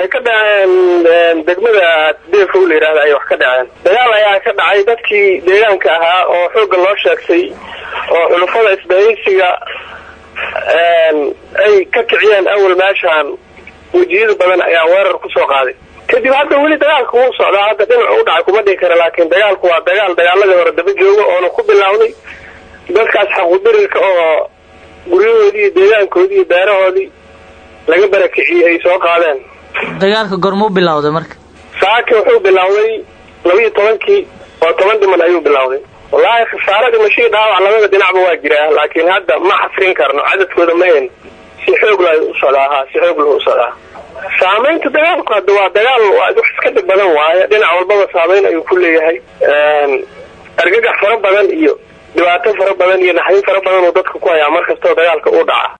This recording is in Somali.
waxay ka dhaceen degmada deefo la yidhahda ayay wax ka dhaceen dagaal ayaa ka dhacay dadkii deegaanka ahaa oo xoogga loo sheegtay oo xulufada isbahaysiga ay ka kiciyeen awal meeshaan wejiyada badan ayaa weerar kusoo qaaday kadib hadda weli dagaalka wuu socdaa hadda dhinacu u dhacay kuma dhihi kara laakiin dagaalku waa dagaal dagaaladii hore daba jooga oona ku bilaawday dadkaas xaquudirirka oo guryahoodii iyo deegaankoodii iyo beerahoodii laga barakiciyey ay soo qaadeen dagaalka gormuu bilowday marka saaki wuxuu bilowday labaiyo tobankii oo toban dhiman ayuu bilowday wallaahi khasaaro dhimashadii dhaawac labada dhinacba waa jiraa laakiin hadda ma xasrin karno cadadkooda ma hen si xoog la u socdaa ha si xoog lahu u socdaa saamaynta dagaalku hadda waa dagaal waa wax iska dhib badan waaye dhinac walbaba saamayn ayuu ku leeyahay argagax fara badan iyo dhibaato fara badan iyo naxdin fara badan uu dadka ku hayaa mar kastoo dagaalka uu dhaca